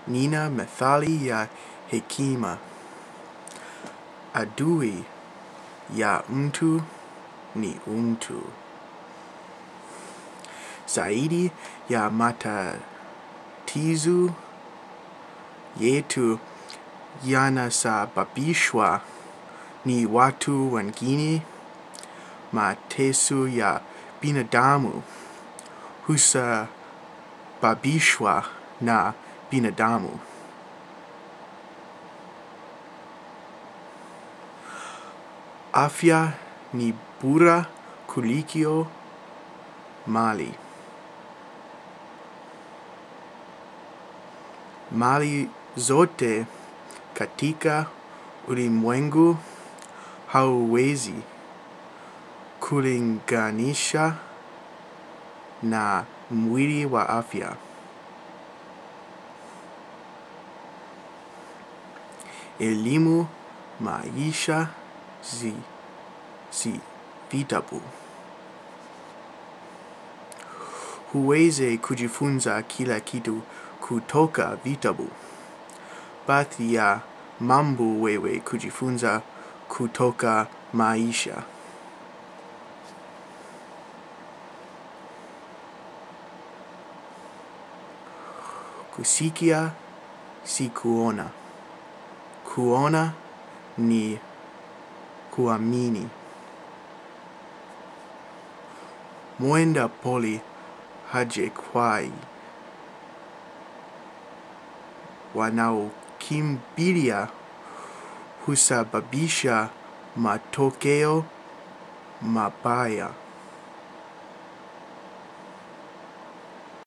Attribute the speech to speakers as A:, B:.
A: nina methali ya hekima. Adui ya mtu ni mtu. Zaidi ya matatizo yetu yanasababishwa ni watu wengine mateso ya binadamu husababishwa na binadamu. Afya ni bora kuliko mali. Mali zote katika ulimwengu hauwezi kulinganisha na mwili wa afya. Elimu maisha si vitabu. Huwezi kujifunza kila kitu kutoka vitabu. Baadhi ya mambo wewe kujifunza kutoka maisha. Kusikia si kuona. Kuona ni kuamini. Mwenda pole hajekwai. Wanaokimbilia husababisha matokeo mabaya.